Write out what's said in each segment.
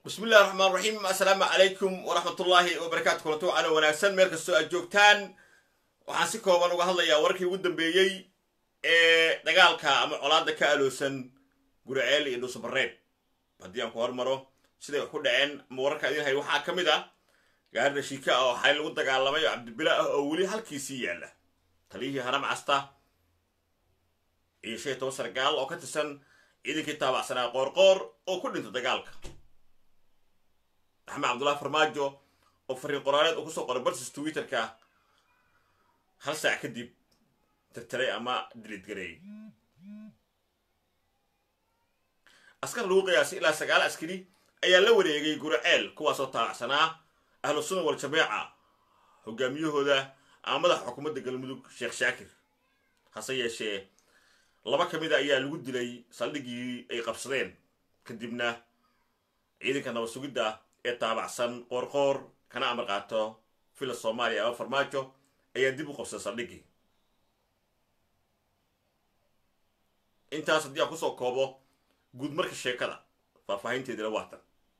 bismi illahi raxmaan raxiim assalaamu calaykum waraxmatullaahi wabarakaatu kulanto calo wanaagsan meel kastoo aad joogtaan waxaan si kooban uga hadlayaa wararkii ugu dambeeyey ee dagaalka ama colaadda ka aloosan guriceel iyo dhuusabareeb haddii aan ku hormaro siday wax ku dhaceen ama wararka idin hay waxaa ka mid ah gaarida shiika ah oo xalay lagu dagaalamay oo cabdibila ah oo weli halkiisii yaalla taliyihii haram casta iyo shan iyo toban sargaal oo ka tirsan ciidankii taabacsanaa qoorqoor oo ku dhinta dagaalka axmed cabdullahi farmaajo oo fariin qoraaneed uu kusoo qoray barsis twitterka hal saac kadib tirtiray ama dilidgareeyey askar lagu qiyaasay ilaa sagaal askari ayaa la wareegay guriceel kuwaasoo taabacsanaa ahlu sunna wal jameeca hogaamiyahooda ama madaxa xukuumadda galmudug sheekh shaakir hase yeeshee laba ka mid a ayaa lagu dilay saldhigii ay qabsadeen kadibna ciidanka nabad sugidda ee taabacsan qoorqoor kana amar qaato fila soomaaliya ama farmaajo ayaa dib u qabsaday saldhigii intaas haddii aan kusoo koobo guud marka sheekada faahfaahinteedina waatan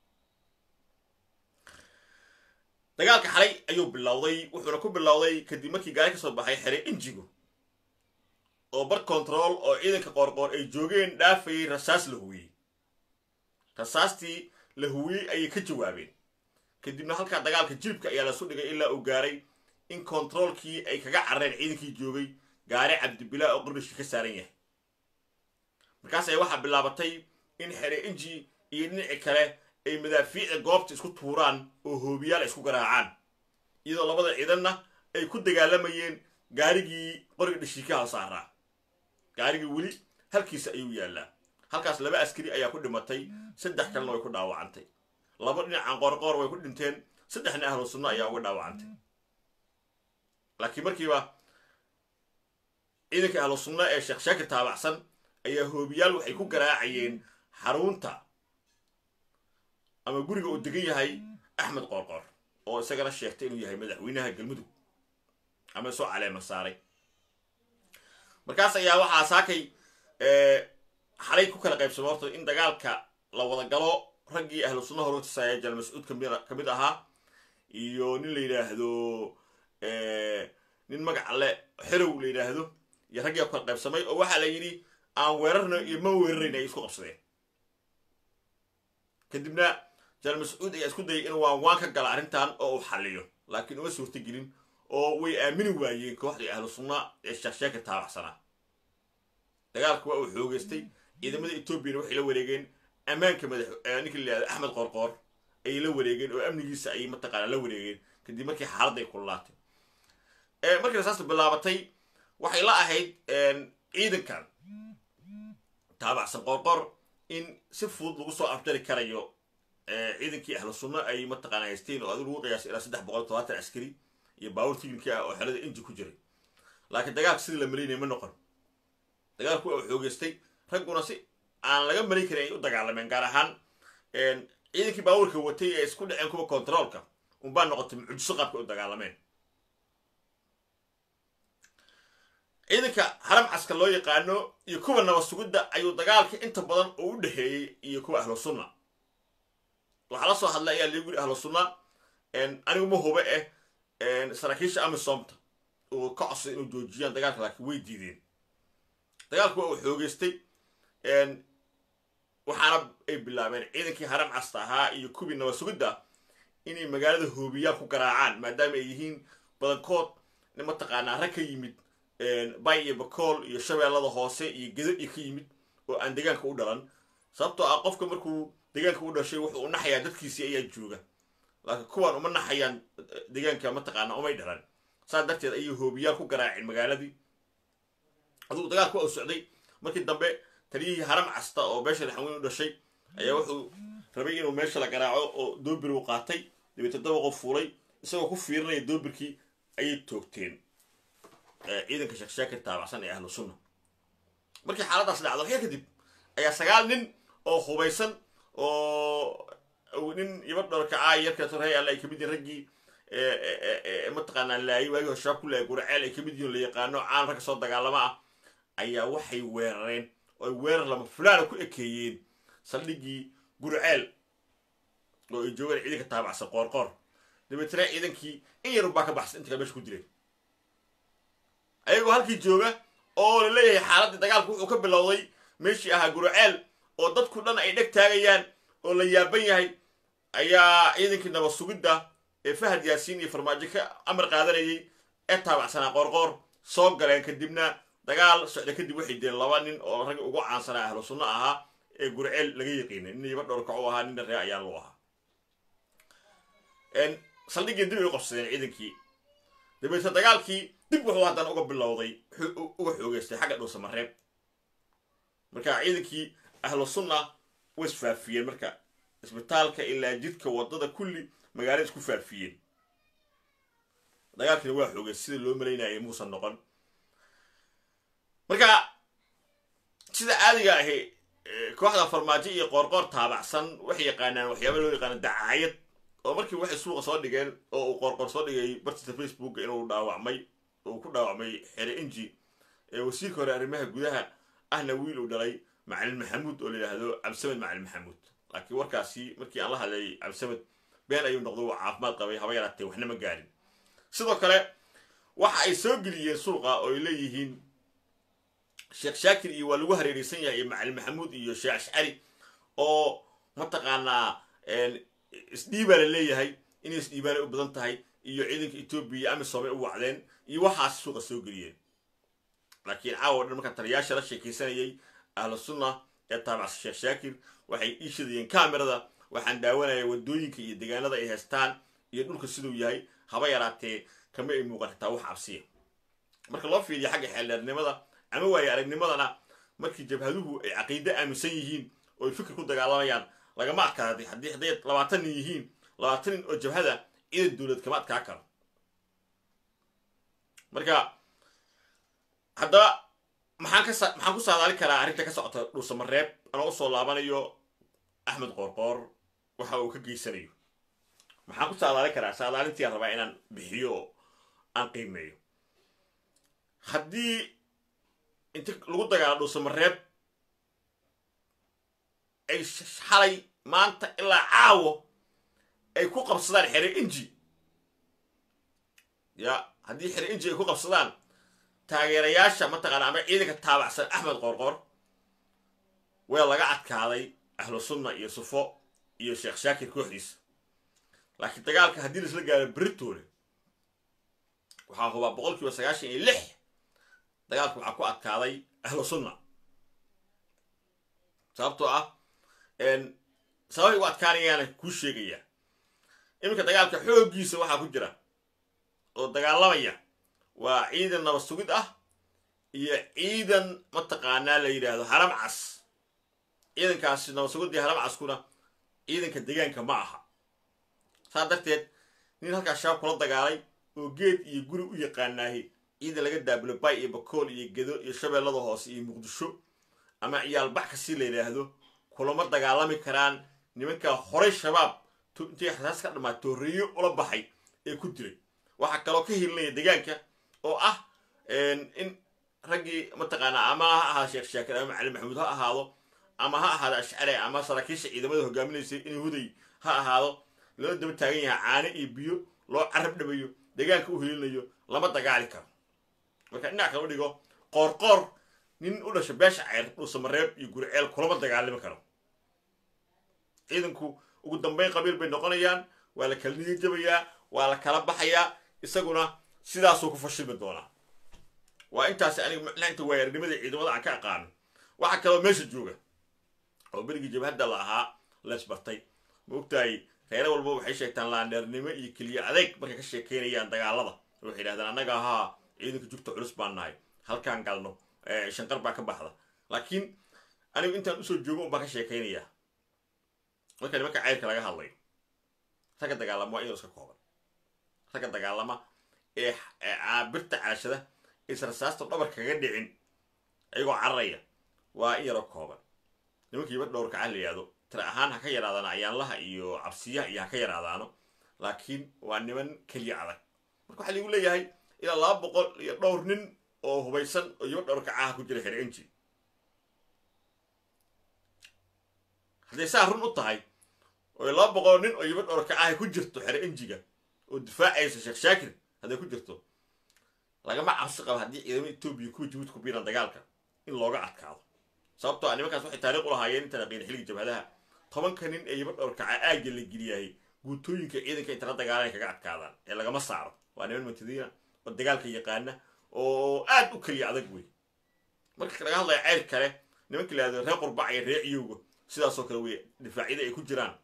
dagaalka xalay ayuu bilowday wuxuuna ku bilowday kadib markii gaari ka soo baxay xere injigo oo bar control oo ciidanka qoorqoor ay joogeen dhaafayay rasaas la huwiyey rasaastii la huwiyey ayay ka jawaabeen kadibna halkaa dagaalka jilibka ayaa lasu dhigay ilaa uu gaaray in kontaroolkii ay kaga carreen ciidankii joogay gaari cabdibilaa oo qardhishka ka saaran yahay markaas ay waxaa bilaabatay in xere inji iyo dhinaci kale ay madaafiicda goobta isku tuuraan oo hoobiyaal ay isku garaacaan iyadoo labada ciidanna ay ku dagaalamayeen gaarigii qoriga dhashiikaha saaraa gaarigii weli halkiisa ayuu yaallaa halkaas laba askari ayaa ku dhimatay saddex kalena way ku dhaawacantay laba dhinacan qoorqoor way ku dhinteen saddexna ahlu sunno ayaa uga dhaawacantay laakiin markiiba ciidanka ahlu sunno ee sheekh shaakir taabacsan ayaa hoobiyaal waxay ku garaacayeen xarunta ama guriga uu degan yahay axmed qoorqoor oo isagana sheegtay inuu yahay madaxweynaha galmudug ama soo caleema saaray markaas ayaa waxaa saakay xalay ku kala qaybsamay horta in dagaalka la wada galo raggii ahlu sunna horutisaaya jal mascuud ka mid ahaa iyo nin la yidhaahdo nin magac le xerow la yidhaahdo iyo raggii ku kala qaybsamay oo waxaa la yidhi aan weerarna iyo ma weerarayn ay isku qabsadeen kadibna jal mascuud ayaa isku dayay inuu waan waan ka gala arrintan oo uu xalliyo laakiin uma suurtagelin oo way aamini waayeen kooxdii ahlu sunna ee sheeksheeka taabacsanaa dagaalku waa uu xoogeystay ciidamada etoobiyana waxay la wareegeen ammaanka madax ninka la yihahdo axmed qoorqoor ayay la wareegeen oo amnigiisa ayay mataqaanaa la wareegeen kadib markii xaaladday kululaatay markii rasaasta bilaabatay waxay la ahayd ciidankan taabacsan qoorqoor in si fudud lagu soo afjari karayo ciidankii ahlu sunno ay mataqaana haysteen oo adigu lagu qiyaasay ilaa saddex boqol todobaatan askari iyo baawur tignika ah oo xerada inji ku jiray laakiin dagaalka sidii la malaynaya ma noqon dagaalku waa uu xoogeystay ragguna si aan laga malin karin ay u dagaalameen gaar ahaan ciidankii baawurka watay ee isku dhaceen kuwa kontaroolka unbaa noqotay mucjiso qaabka u dagaalameen ciidanka haram caska loo yaqaano iyo kuwa nabad sugidda ayuu dagaalka inta badan uu u dhexeeyey iyo kuwa ahlu sunna waxaa la soo hadlay ayaa lagu yiri ahlu sunna anigu ma hube eh saraakiisha amisomta uu ka codsaday inuu joojiyaan dagaalka laakiin way diideen dagaalku waa uu xoogeystay waxaana ay bilaabeen ciidankii haram casta ahaa iyo kuwii nabad sugidda inay magaalada hoobiyaal ku garaacaan maadaama ay yihiin badankood mataqaanaa rag ka yimid bay iyo bakool iyo shabeellada hoose iyo gedo iyo ka yimid oo aan deegaanka u dhalan sababtoo ah qofka markuu deegaanka u dhashay wuxuu u naxayaa dadkiisii ayaa jooga laakiin kuwaan uma naxayaan deegaanka mataqaana umay dhalan saas darteed ayay hoobiyaal ku garaaceen magaaladii adugu dagaalku waa u socday markii dambe taliyihii haram casta oo beesha laxaweyn u dhashay ayaa wuxuu rabay inuu meesha la garaaco oo doobir uu qaatay dabeete dabaqo fuulay isagoo ku fiirinaya doobirkii ayay toogteen ciidanka sheeksheekar taabacsan ee ahlu sunna markii xaaladaas dhacdo waxyaa kadib ayaa sagaal nin oo hubaysan oo nin iba dharkacaa yarkaas rey alle ay kamid yihin raggii mataqaanaa laayay waagii hore shabaab ku laayay guraceel ay kamid yihin la yaqaano caan ragga soo dagaalama ah ayaa waxay weerareen oo ay weerar lama fulaana ku ekeeyeen saldhiggii gurceel oo ay joogaan ciidanka taabacsan qoorqoor dabeetana ciidankii in yarun baa ka baxsan inta kale meesha ku dileen ayagoo halkii jooga oo la leeyahay xaaladdii dagaalku wuxuu ka bilowday meeshii ahaa guraceel oo dadku dhan ay dheg taagayaan oo la yaaban yahay ayaa ciidankii nabad sugidda ee fahad yaasiin iyo farmaajo ka amar qaadanayay ee taabacsanaa qoorqoor soo galeen kadibna dagaal socda kadib waxay dileen laba nin oo raggi ugu caansanaa ahlu sunno ahaa ee gurceel laga yaqiinay nin iba dhowrkac u ahaa ninna ree ayaa lu ahaa saldhiggii dib ay u qabsadeen ciidankii dabeetna dagaalkii dib wuxuu haddana uga bilowday uga xoogeystay xagga dhuusamareeb marka ciidankii ahlu sunna way isfaafiyeen marka isbitaalka ilaa jidka waddada kulli magaalada isku faafiyeen dagaalkiina waa xoogay sida loo malaynayay muusan noqon marka sida caadiga ahi kooxda farmaajo iyo qoorqoor taabacsan waxay yaqaanaan waxyaaba loo yaqaano dacaayad oo markii waxay suuqa soo dhigeen oo uu qoorqoor soo dhigay bartiisa facebooka inuu dhaawacmay uu ku dhaawacmay xere inji ee wasiirka hore arrimaha gudaha ahna wiil uu dhalay macalin maxamuud oo la yidhaahdo cabdisamed macalin maxamuud laakiin warkaasi markii aan la hadlayay cabdisamed been ayuu noqdo waa caafimaad qabay haba yaraatee waxna ma gaarin sidoo kale waxa ay soo geliyeen suuqa oo ay leeyihiin sheekh shaakir iyo waa lagu hareereysan yahay iyo macalin maxamuud iyo sheekh ashcari oo mataqaanaa isdhiibaa la leeyahay inay isdhiibaanay u badan tahay iyo ciidanka etoobiya iyo amisoomay u wacdeen iyo waxaas suuqa soo geliyeen laakiin caawa dhan markaan taliyaasha la sheekaysanayay ahlu sunna ee taabacsa sheekh shaakir waxay ii shidayeen kamerada waxaan daawanaya waddooyinka iyo deegaanada ay haystaan iyo dhulka siduu yahay haba yaraatee kama ay muuqan xitaa wax cabsiya marka loo fiiriyo xagga xeeldheernimada ama waaye aragnimadana markii jabhaduhu ay caqiide aaminsan yihiin oo ay fikir ku dagaalamayaan lagama adkaaday haddii hadday labaatan nin yihiin labaatan nin oo jabhada ciidan dowlad kama adkaa karo marka haddaba maxaan ka maxaan ku saadaali karaa arrinta ka socota dhuusamareeb anoo usoo laabanayo axmed qoorqoor waxa uu ka geysanayo maxaan ku saadaali karaa saadaalintii aan rabaa inaan bixiyo oo aan qiimeeyo haddii inti lagu dagaalo dhuusamareeb ay xalay maanta ilaa caawo ay ku qabsadaan xere inji ya haddii xere inji ay ku qabsadaan taageerayaasha mataqaana ama ciidanka taabacsan axmed qoorqoor waa laga adkaaday ahlu sunna iyo sufo iyo sheekh shaakir kooxdiisa laakiin dagaalka haddii laisla gaaro beritoole waxaa hubaa boqol kiiba sagaashan iyo lix dagaalka waxaa ku adkaaday ahlu sunna sababtoo ah sababay u adkaanayaana kuu sheegaya iminka dagaalka xooggiisa waxaa ku jira oo dagaalamaya waa ciidan nabad sugid ah iyo ciidan mataqaanaa la yidhaahdo haram cas ciidankaasi nabad sugidii haram caskuna ciidanka deegaanka ma aha saa darteed nin halkaas shabaab kula dagaalay oo geed iyo guri u yaqaanaahi ciidan laga daabulo bay iyo bakool iyo gedo iyo shabeellada hoose iyo muqdisho ama ciyaal baxka si la yidhaahdo kulama dagaalami karaan nimankaa horay shabaab intay rasaas ka dhamaa tooreeyo ula baxay ee ku dilay waxaa kaloo ka hilinaya deegaanka oo ah in raggii mataqaanaa ama ha ahaado sheekh shaakir ama macalin maxamuud ha ahaado ama ha ahaado ashcari ama saraakiisha ciidamada hogaaminaysay in huday ha ahaado loo daba taagan yahay caano iyo biyo loo carab dhabayo deegaanka u hilinayo lama dagaali karo marka dhinac kale u dhigo qoorqoor nin u dhasha beesha ceyr dhuusamareeb iyo guriceel kulama dagaalami karo ciidanku ugu dambeyn qabiil bay noqonayaan waa la kala niyo jabayaa waa la kala baxayaa isaguna sidaasuu ku fashilmi doonaa waa intaasi aniga inta waayarnimadii ciidamada aan ka aqaano waxaa kaloo meesha jooga oo berigii jabhadda la ahaa leesbartay ma ogtahay reere walba waxay sheegtaan laandheernimo iyo keliya adeeg markay ka sheekeynayaan dagaalada waxay yidhahdaan annaga ahaa ciidanka jugta culus baan nahay halkaan galno shanqar baa ka baxda laakiin anigu intaan usoo joogo un baan ka sheekaynayaa marka nimanka ceyrka laga hadlayo ragga dagaalama waa inuu iska kooban ragga dagaalama ee birta caashada aysan rasaasta dhabarka kaga dhicin ayagoo cararaya waa in yaroo kooban nimankiiba dhowrka cal la yihahdo tira ahaan ha ka yaraadaano ayaanlaha iyo cabsiyaha iyo ha ka yaraadaano laakiin waa niman keliya adag marka waxaa ligu leeyahay ilaa laba boqol iyo dhowr nin oo hubaysan oo iyoba dhowrka caha ku jira xere inji hadday saa run u tahay oo laba boqol nin oo yimid orka ah ku jirto xere enjiga oo difaacaysa sheekh shaakir hadday ku jirto lagama cabsi qabo haddii ciidamada etoobiya kuwa jabuuti ku biiran dagaalka in looga adkaado sababtoo ah nimankaas waxay taariikh u lahaayeen intaan aqiin xilliga jabhadaha tobanka nin ee yimid orkaca aagga la geliyayay guutooyinka ciidanka intala dagaalan kaga adkaadaan ee lagama saaro waa niman mutadiina oo dagaalka yaqaana oo aad u keliya adag wey marka laga hadlaya ceyr kale nimanka la yihahdo reer qurbac iyo reer ciyowga sidaasoo kale wey difaacyada ay ku jiraan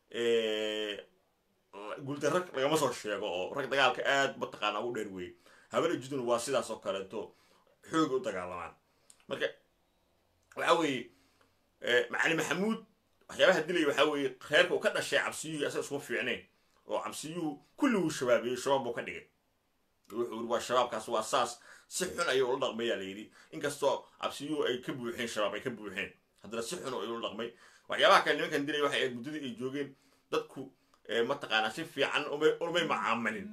guuldarra lagama soo sheego oo rag dagaalka aad mataqaana ugu dheer weeye habar judun waa sidaas oo kaleeto xoog u dagaalamaan marka waxa weeye macali maxamuud waxyaabaha dilaya waxaa weeye reerka uu ka dhashay cabsiyuhu asaga iskuma fiicnayn oo cabsiyuhu kulliguu shabaabeeyey shabaab buu ka dhigay wuxuu yiri waa shabaabkaas waa saas si xun ayuu ula dhaqmayaa la yidhi inkastoo cabsiyuhu ay ka buuxeen shabaab ay ka buuxeen haddana si xun ayuu ula dhaqmay waxyaabaha kale nimankan dilaya waxay ahayd muddadii ay joogeen dadku mataqaanaa si fiican umay macaamalin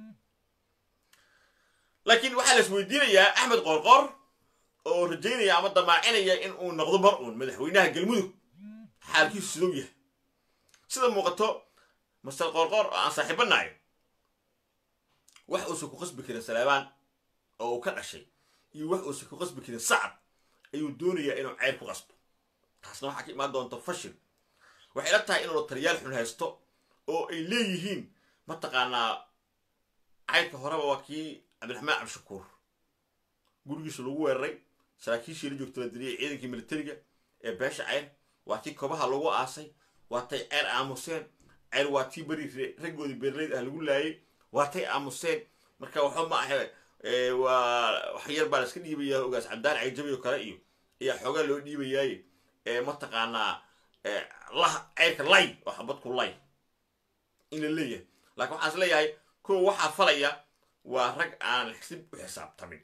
laakiin waxaa la isweydiinayaa axmed qorqor oo rajaynaya ama damaacinaya in uu noqdo mar uun madaxweynaha galmudug xaalkiisu sidou yahay sida muuqato master qorqor oo aan saaxiibanayo wax uusan ku qasbi karin salaabaan oo uu ka dhashay iyo wax uusan ku qasbi karin sacad ayuu doonayaa inuu ceyr ku qasbo taasna waxaa ka imaan doonta fashil waxay la tahay inuu taliyaal xun haysto oo ay leeyihiin mataqaanaa cayrka horeba waa kii cabdiraxmaan cabdishakuur gurigiisa lagu weeraray saraakiishii la joogta la diliyay ciidankii militariga ee beesha ceyr waa tii kobaha lagu aasay waa tay ceyr aamuseen ceyr waa tii beri raggoodii beerleyd ah lagu laayay waa tay aamuseen marka waxba ma ahe waa wax yar baa la iska dhiibayaa ogaas cabdaan cayjabi oo kale iyo ayaa xoogaa loo dhiibayaaye mataqaanaa lah ceyrka lay oo xabadku lay in la leeyahay laakiin waxaan is leeyahay kuwa waxaa falaya waa rag aan xisib u xisaabtamin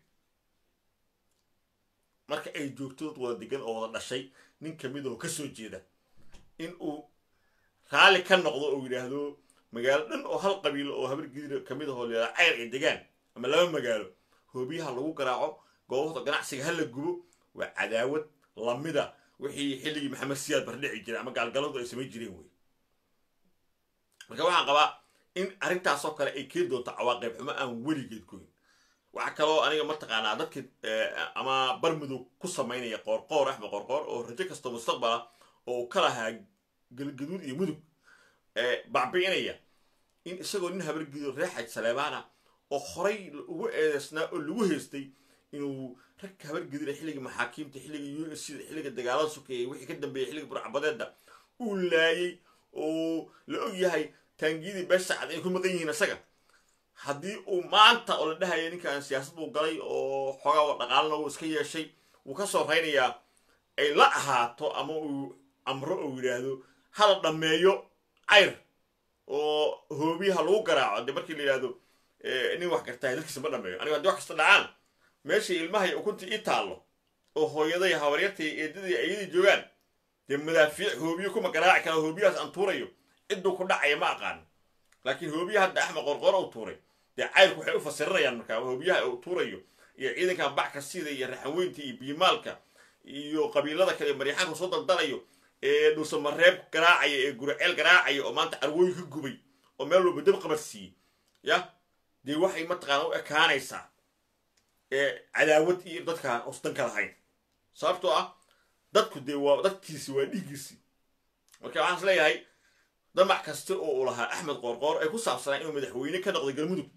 marka ay joogto dad wada degan oo wada dhashay nin kamid oo ka soo jeeda in uu raalli ka noqdo oo yidhaahdo magaalo dhan oo hal qabiilo oo habar gidira kamid ahoo leedaa ceyr ay degaan ama laba magaalo hoobiyaha lagu garaaco goobahda ganacsiga ha la gubo waa cadaawad lamida wixii xilligii maxamed siyaad bardhici jiray ama gaalgaladu ay samayn jireen wey marka waxaan qabaa in arrintaasoo kale ay keeni doonto cawaaqib xumo aan weligeed goyn waxaa kaloo aniga mataqaanaa dadka ama barmudug ku samaynaya qoorqoor axmed qoorqoor oo rajo kastoo mustaqbala oo uu ka lahaa galgaduud iyo mudug bacbi'inaya in isagoo nin habargido reexaj saleebaana oo horay ugu eedeysnaa oo lagu haystay inuu ragka habargidira xilliga maxaakiimta xilliga u s c xilliga dagaalada sokeeyay wixii ka dambeeyay xilliga burcabadeedda uu laayay oo la og yahay taangiyadii beeshacad ay ku maqan yihiin isaga haddii uu maanta oo la dhahaya ninkan siyaasad buu galay oo xoogaa dhaqaalana uu iska yeeshay wuu ka soo raynayaa ay la ahaato ama uu amro oo yidhaahdo hala dhammeeyo cayr oo hoobiyaha lagu garaaco dee markii la yidhahdo nin wax gartahay dadkiisa ma dhameeyo aniga haddii wax kasta dhacaan meeshii ilmahay ukuntii ii taallo oo hooyaday habaryartay eedadii ayadii joogaan dee madaafiic hoobiyo kuma garaaci kara hoobiyahaas aan tuurayo cidduu ku dhacaya ma aqaan laakiin hoobiyaha hadda axmed qorqoro uu tuuray dee cayrku waxay u fasirinayaan markaa hoobiyaha uu tuurayo iyo ciidankan bac kasida iyo raxanweynta iyo biimaalka iyo qabiilada kale ee maryaxaanka soo daldalayo ee dhuusamareeb garaacaya ee guraceel garaacaya oo maanta carwooyin ka gubay oo meel walba dab qabad siiyey ya dee waxay mataqaana u ekaanaysaa cadaawad iyo dadkaan osdan ka lahayn sababtoo ah dadku dee waa dadkiisi waa dhiiggiisi marka waxaan is leeyahay damac kasta oo uu lahaa axmed qoorqoor ay ku saabsanaa inuu madaxweyne ka noqday galmudug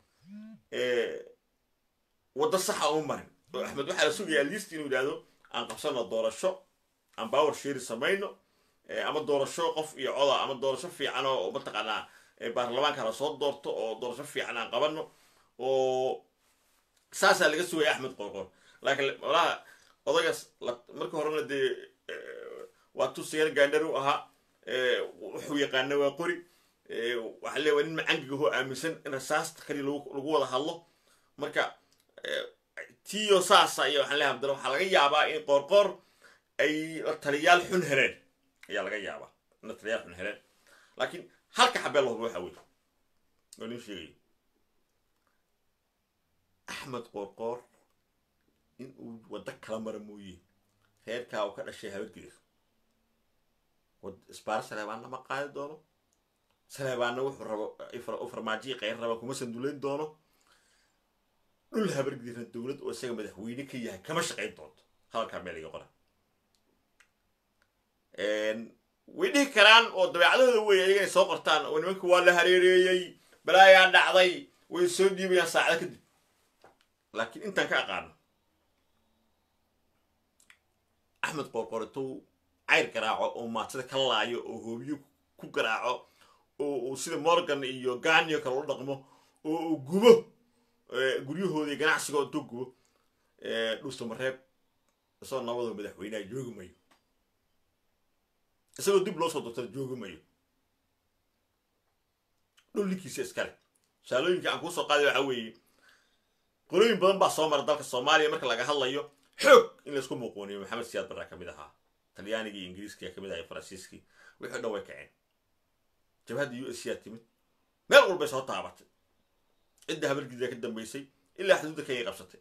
waddo saxa uma marin oo axmed waxaa la sugaya liist inuu yidhaahdo aan qabsano doorasho aan power sheri samayno ama doorasho qof iyo coda ama doorasho fiican oo mataqaanaa baarlamaanka la soo doorto oo doorasho fiican aan qabano oo saasaa laga sugaya axmed qoorqoor laakiin malaha odagaas marka horena dee waa tusayaal gaandhar u ahaa wuxuu yaqaana waa qori waxaa leeya waa nin macangiga hoo aaminsan in rasaasta kali lagu wada hadlo marka tiyo saasa iyo waxaan leeyahay abdalla waxaa laga yaabaa in qoorqoor ay taliyaal xun heleen ayaa laga yaabaa in taliyaal xun heleen laakiin halka xabee la hubo waxa weye oo nin sheegayo axmed qoorqoor in uu waddo kala mara mooye reerkaa uu ka dhashay habargedir isbaar saleebaan lama qaadi doono saleebaanna wuxuu rabo u farmaajiyi qayr raba kuma sanduleyn doono dhul habargidirna dowlad oo isaga madaxweyne ka yahay kama shaqayn doonto hadalkaa meel iga qora way dhihi karaan oo dabeecadahooda wey ayaga inay soo qortaan oo nimanka waa la hareereeyey balaayaa dhacday way soo dhiibayaan saacada kadib laakiin intaan ka aqaano axmed qorqoritou cayr garaaco oo maatada ka laayo oo hoobiyo ku garaaco oo uu sida morgan iyo ganio kale u dhaqmo oo uu gubo guryahooda iyo ganacsiga intuu gubo dhuusamareeb isagoo nabadoo madaxweyneha joogi mayo isagoo dib loo soo dortana joogi mayo dhul ninkiisa iskale tusaalooyinka aan kuu soo qaaday waxaa weeye qolooyin badan baa soo mara dalka soomaaliya marka laga hadlayo xoog in laysku muuquuniyo maxamed siyaad barraa ka mid ahaa talyaanigii iyo ingiriiskiyaa kamid ahaa iyo faransiiskii wixii dhan way kaceen jabhadda u s yaa timid meel walbay soo taabatay cidda habargidaa ka dambaysay ilaa xuduudda kenya qabsatay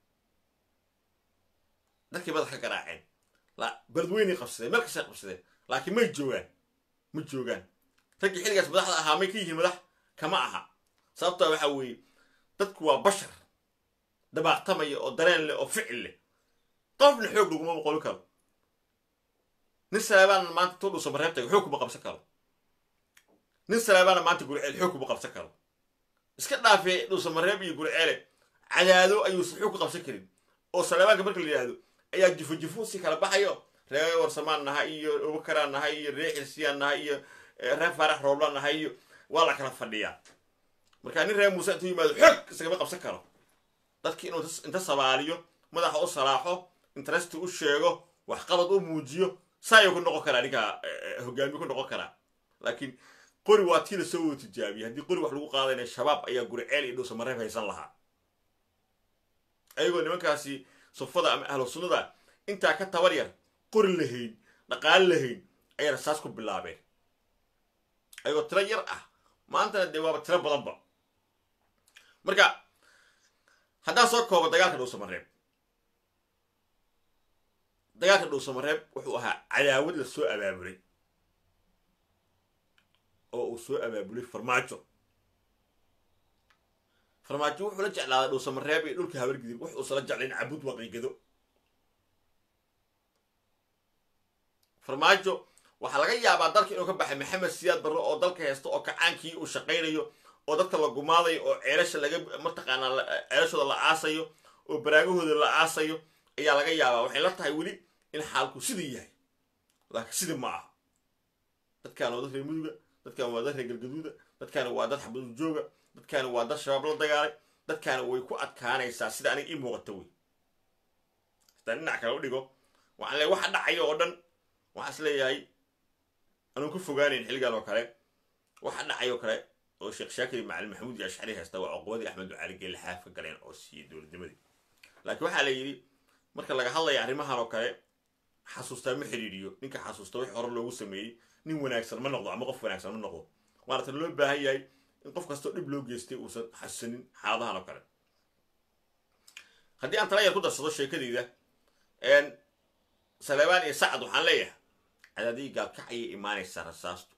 dadkii madax ka garaaceen beledweynay qabsadeen meel kastay qabsadeen laakiin may joogaan ma joogaan raggii xilligaas madaxda ahaa may ka yihiin madax kama aha sababtaa waxaa weeye dadku waa bashar dabaaqtamaya oo dareen leh oo ficil leh qofna xoog laguma boqoli karo nin salaabaana maanta tuu dhuusa mareebtaga xoog kuma qabsan karo nin salaabaana maanta gurceel xoog kuma qabsan karo iska dhaafee dhuusa mareeb iyo gurceele cadaado ayuusan xoog ku qabsan karin oo salaabaanka marka la yidhaahdo ayaa jufo jufo si kala baxayo ree warsamaan nahay iyo obakaraan nahay iyo ree xirsiyaan nahay iyo ree faarax rooblaan nahay iyo waa la kala fadhiyaa markaa nin ree muuse intuu yimaado xoog isagama qabsan karo dadkii inuu inta sabaaliyo madaxa u salaaxo interesti u sheego waxqabad u muujiyo saayuu ku noqon karaa ninkaa hogaamiye ku noqon karaa laakiin qori waa tii lasoo wada tijaabiyay haddii qori wax lagu qaadayna shabaab ayaa guriceel iyo dhuusa mareeb haysan lahaa ayagoo nimankaasi sufada ama ahlu sunnada intaa ka tabar yar qori lahayn dhaqaale lahayn ayay rasaas ku bilaabeen ayagoo tiro yar ah maantana dee waaba tiro badanba marka haddaan soo koobo dagaalka dhuusamareeb dagaalka dhuusamareeb wuxuu ahaa cadaawad la soo abaabulay oo uu soo abaabulay farmaajo farmaajo wuxuu la jeclaaday dhuusamareeb iyo dhulka habargidir wux uusala jeclayn cabud waqiigado farmaajo waxaa laga yaabaa dalka inuu ka baxay maxamed siyaad barre oo dalka haysto oo kacaankii uu shaqaynayo oo dadka la gumaadayo oo ceelasha laga mataqaanaa ceelashooda la aasayo oo baraagahooda la aasayo ayaa laga yaabaa waxay la tahay weli in xaalku sidii yahay laakiin sidii ma aha dadkaana waa dad reer muduga dadkaana waa dad reer galgaduuda dadkaana waa dad xabadu jooga dadkaana waa dad shabaab la dagaalay dadkaana way ku adkaanaysaa sida aniga ii muuqata wey hataa dhinac kale u dhigo waxaan leeyahay waxa dhacayo oo dhan waxaan is leeyahay anuun ku fogaanayn xilligan oo kale waxa dhacayoo kale oo sheekh shaakir iyo macalin maxamuud iyo ashcari haysta waa cuqubadii axmed ducaali geelle xaaf ka galeen oo siiyey dowladnimadii laakiin waxaa la yidhi marka laga hadlaya arrimahan oo kale xasuustaa ma xidhiidhiyo ninka xasuusta wix hore loogu sameeyey nin wanaagsan ma noqdo ama qof wanaagsan ma noqdo waana tan loo baahan yahay in qof kastoo dhib loo geystay uusan xasuusanin xaaladahan oo kale haddii aan tala yar ku darsado sheekadeyda saleebaan iyo sacad waxaan leeyahay cadaadii gaalkacayay imaanaysaa rasaastu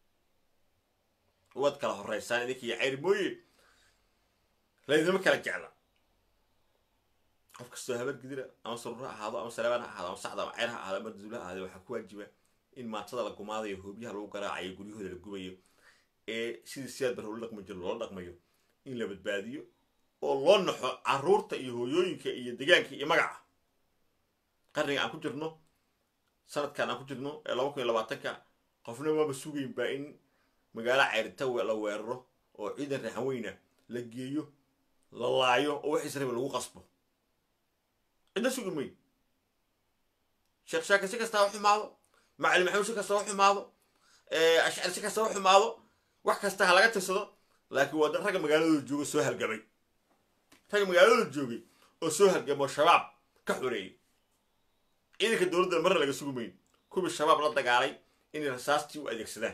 waad kala horeysaan idinkiiyo cayr mooye laydinama kala jecla qof kastoo habar gidira ama sururo ha ahaado ama saleebaan ha ahaado ama sacda ama ceyr ha ahaado ama duula ha ahaado waxaa ku waajiba in maatada la gumaadayo hoobyaha lagu garaacayo guryahooda la gubayo ee sidii siyaad bar ula dhaqmi jiro loola dhaqmayo in la badbaadiyo oo loo naxo caruurta iyo hooyooyinka iyo degaanka iyo magaca qarniga aan ku jirno sanadkan aan ku jirno ee laba kun iyo labaatanka qofna waaba sugayn baa in magaalo ceyrita la weeraro oo ciidan raxan weyna la geeyo la laayo oo wax israel lagu qasbo cidna sugi mayn sheekh shaakir si kastaa u xumaado macalin maxamuud si kasta u xumaado ashcari si kasta u xumaado wax kasta ha laga tirsado laakiin waa ragga magaaladooda jooga soo halgamay ragga magaaladooda joogay oo soo halgamo shabaab ka xoreeyay ciidanka dowladda marna laga sugi mayn kuwii shabaab la dagaalay inay rasaastii u adeegsadaan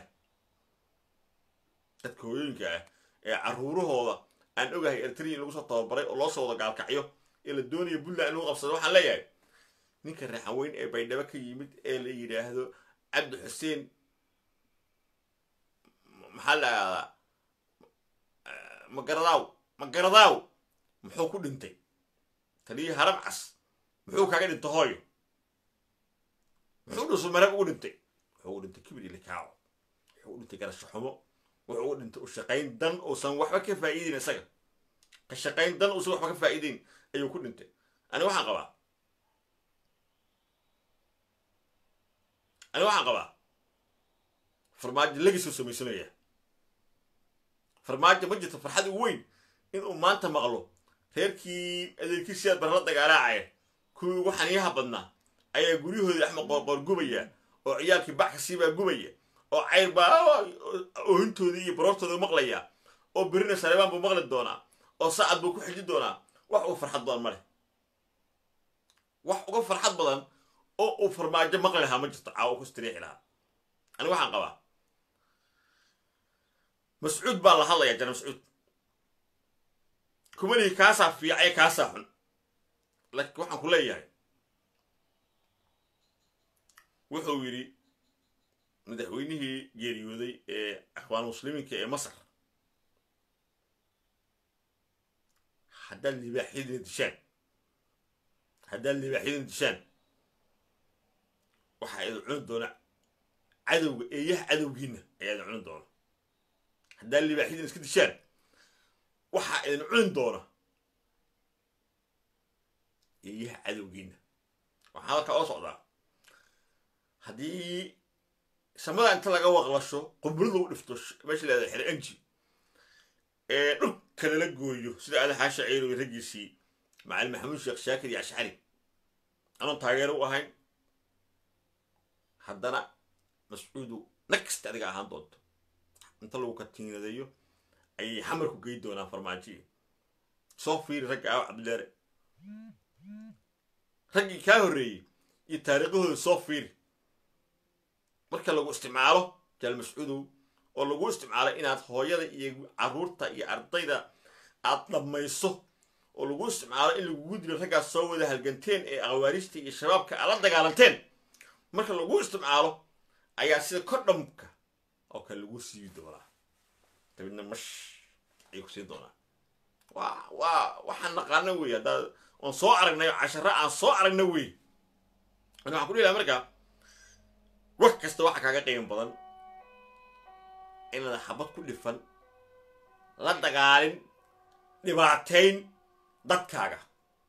dadka hooyooyinka ah ee caruurahooda aan ogahay eritrea in lagu soo tababaray oo loo soo wada gaalkacyo ee la doonaya puntland in lagu qabsado waxaan leeyahay ninka raxan weyn ee baydhabo ka yimid ee la yidhaahdo cabdi xuseen maxaa la ahdaa magaradaaw magaradaaw muxuu ku dhintay taliyii haram cas muxuu kaga dhintay hooyo muxuu dhusu marab ugu dhintay wuxuu ugu dhintay kibir ilikaaco wuxuu u dhintay garasho xumo wuxuu u dhintay u shaqayn dan uusan waxba ka faa'iideyn isaga ka shaqayn dan uusan waxba ka faa'iideyn ayuu ku dhintay ani waxaan qabaa ani waxaan qabaa farmaajo lagisoo samaysanaya farmaajo ma jirto farxad ugu weyn inuu maanta maqlo reerkii adeerkiisiyaad barla dagaalaacaya kuwii ugu xaniyaha badnaa ayaa guryahoodii axmed qoorqoor gubaya oo ciyaalkii bac kasiibaa gubaya oo cayr baa oohintoodii iyo baroortooda maqlaya oo berina saleebaan buu maqli doonaa oo saacad buu ku xiji doonaa wax uga farxad badan ma leh wax uga farxad badan oo uu farmaajo maqli lahaa ma jirto caawa ku istiriixi lahaa ani waxaan qabaa mascuud baa la hadlayaa jana mascuud kumalihi kaasaa fiicay kaasaa xun laakiin waxaan ku leeyahay wuxuu yidhi madaxweynihii geeriyooday ee akhwaan muslimiinka ee masar haddaad libaaxyadina dishaan haddaad libaaxyadina dishaan waxaa idin cuni doona cadowga eeyaha cadowgiina ayaa idin cuni doona haddaad libaaxyadina iska dishaan waxaa idin cuni doona eeyaha cadowgiina waxaa halkaa oo socdaa haddii samada inta laga waqlasho qumburada u dhifto meesha leeda xere anji ee dhulka lala gooyo sida aada xaasha ceyro iyo raggiisii macalin maxamuud sheekh shaakir iyo ashcari anoon taageero u ahayn haddana mascuudu nakasta adiga ahaan doonto inta lagu katiinadeeyo ayay xamarku gey doonaan farmaajiya soo fiiri ragga aaw cabdileere raggii kaa horreeyey iyo taariikhahooda soo fiiri marka lagu isticmaalo jaal mascuudow oo lagu isticmaalo inaad hooyada iyo carruurta iyo ardayda aad dhammayso oo lagu isticmaalo in lagugu dilo raggaas soo wada halganteen ee akhawaariijta iyo shabaabka aad la dagaalanteen marka lagu isticmaalo ayaa sida kodhamka oo kale lagu siibi doonaa dabidna mash ayay ku siin doonaa waa waa waxaan naqaana wey haddaa oon soo aragnay casharo aan soo aragna wey ani waxaan ku dhihi laha markaa wax kasta waxaa kaaga qiimo badan inaad xabad ku dhifan la dagaalin dhibaatayn dadkaaga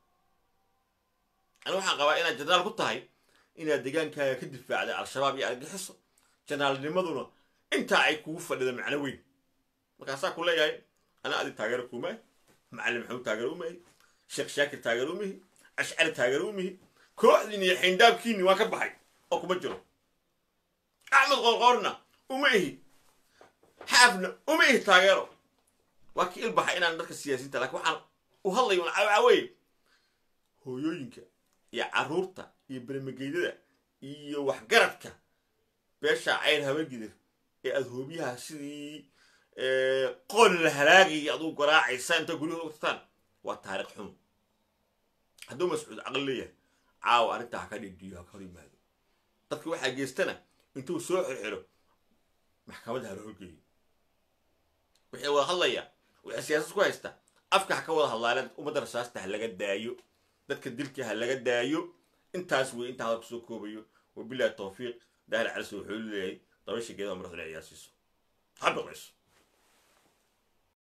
ani waxaan qabaa inaad jenaraal ku tahay inaad degaankaaga ka difaacday al-shabaab iyo argaxiso jenaraalnimaduna intaa ay kugu fadhida macno weyn markaasaa ku leeyahay ana adi taageero kuumahay macalin maxamuud taageero umahi sheekh shaakir taageero umihi ashcari taageero umihi kooxdiin iyo xindaabkiini waan ka baxay oo kuma jiro axmed qoorqoorna uma ihi xaafna uma ihi taageero waa ki ilbaxa inaan dadka siyaasiinta lakin waxaan u hadlaya un caaweye hooyooyinka iyo carruurta iyo bermageydada iyo waxgaradka beesha cayr habagidir ee aada hoobiyaha sidii qoon la halaagayay aduu garaacaysa intaa guryahood u tagtaan waa taariikh xun hadduu mascuud caqli leeyahay caawa arrintaa ha ka dhidhiyo ha ka hor yimaado dadka waxaa geystana intuu soo xirxiro maxkamadda hala horgeeyo wixii wada hadlaya wixii siyaasad ku haysta afka ha ka wada hadlaaleen ummadda rasaasta ha laga daayo dadka dilka ha laga daayo intaas wey intaa hadal kusoo koobayo wabilahi tawfiiq daahir caliso wuxuu leeyahay dabasha geedaha madaxduna ciyaarsiiso ha biqlayso